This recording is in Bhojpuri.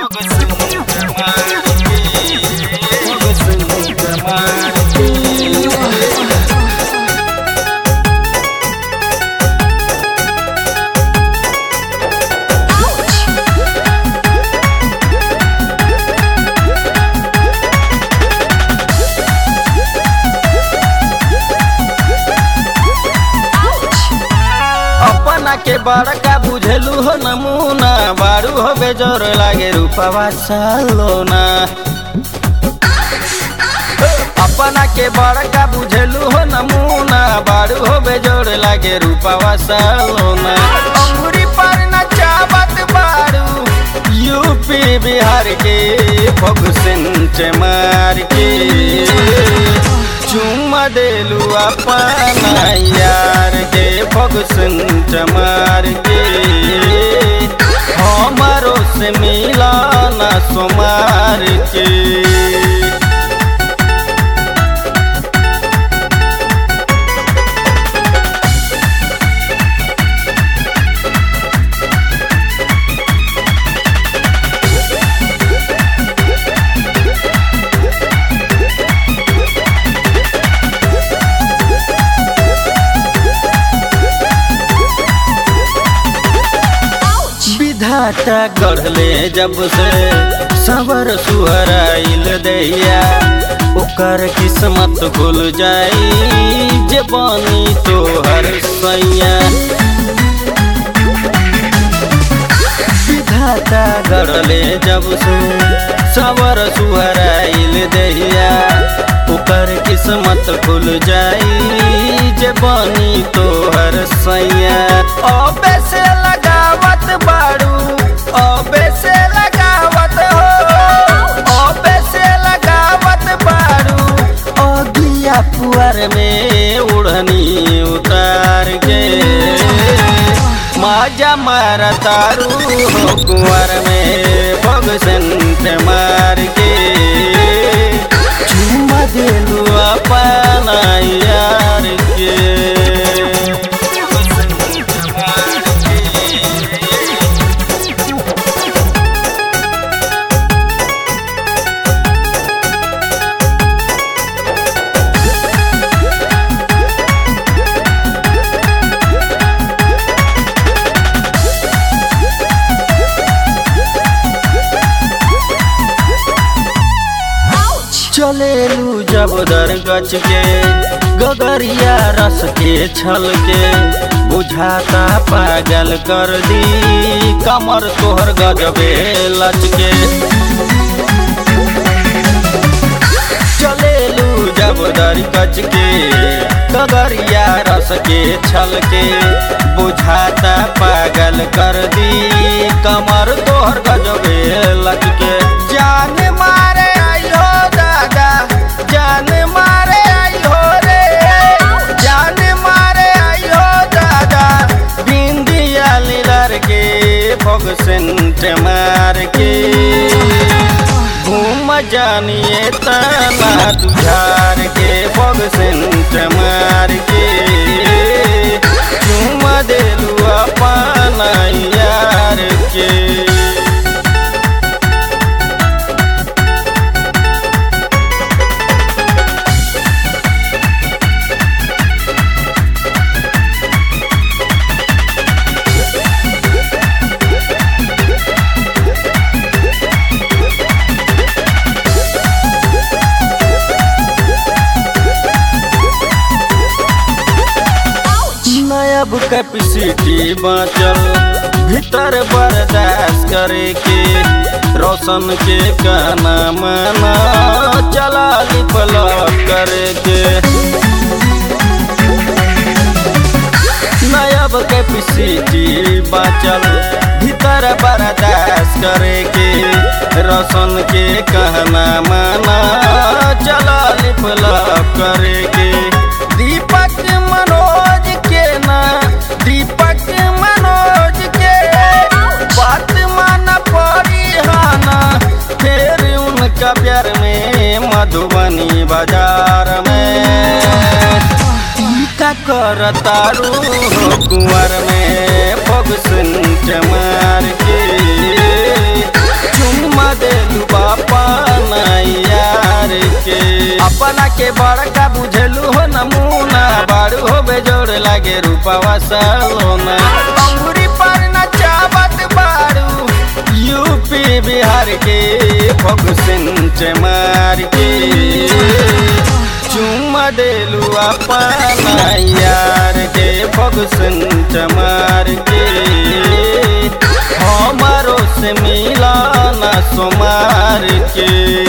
अपना के बड़का बुझेलू हो नमूना बारू हो बेजोर लागे रूपवा सालोना अपना के बड़का बुझेलू हो नमूना बारू हो बेजोर लागे रूपवा सालोना अंगुरी पर नचावत बारू यूपी बिहार के फगुसेंट मार के चुम्मा देलू अपना यार के फगुसेंट मार के हमारो से मिला ना सोमार के विधाता गढ़ले जब से सवर सुहराइल दैया ओकर किस्मत खुल जाई जे बनी तोहर सैया विधाता गढ़ले जब से सवर सुहराइल दैया ओकर किस्मत खुल जाई जे बनी तोहर सैया अबे से लगावत बाड़ू अबे से लगावत हो अबे से लगावत बाड़ू अगिया पुअर में उड़नी उतार के माजा मार तारू हो कुंवर में भगसंत मार के चुम्मा दिलू अपना यार के चलेलू जब दर गच के गगरिया रस के छल के बुझाता पागल कर दी कमर तोहर गजबे लच के चलेलू जब दर गच के गगरिया रस के छल के बुझाता पागल कर दी कमर तोहर गजबे लच के जान मारे आइयो दादा जान मारे आइयो रे जान मारे आइयो दादा बिंदिया लीलर के भगसेंट मार के घूम जानिए तना तुझार के भगसेंट मार के चुम देलू अपना यार के नयब कैपेसिटी बाँचल भीतर बर्दाश्त करे के रोशन के कहना माना चला लिपलक करे के नयब कैपेसिटी बाँचल भीतर बर्दाश्त करे के रोशन के कहना माना चला लिपलक करे के दीपक मनोज के ना दीपक मनोज के बात माना पड़ी हाना फिर उनका प्यार में मधुबनी बाजार में का कर तारू कुंवर में पग सुन मार के चुम्मा अपना के बड़का बुझेलू हो नमूना बारू हो बेजोड़ लागे रूपावा सलोना अंगूरी पर नचावत बारू यूपी बिहार के फगुसिन मार के चुम्मा देलू अपना यार के फगुसिन मार के हमारो से मिलाना सोमार के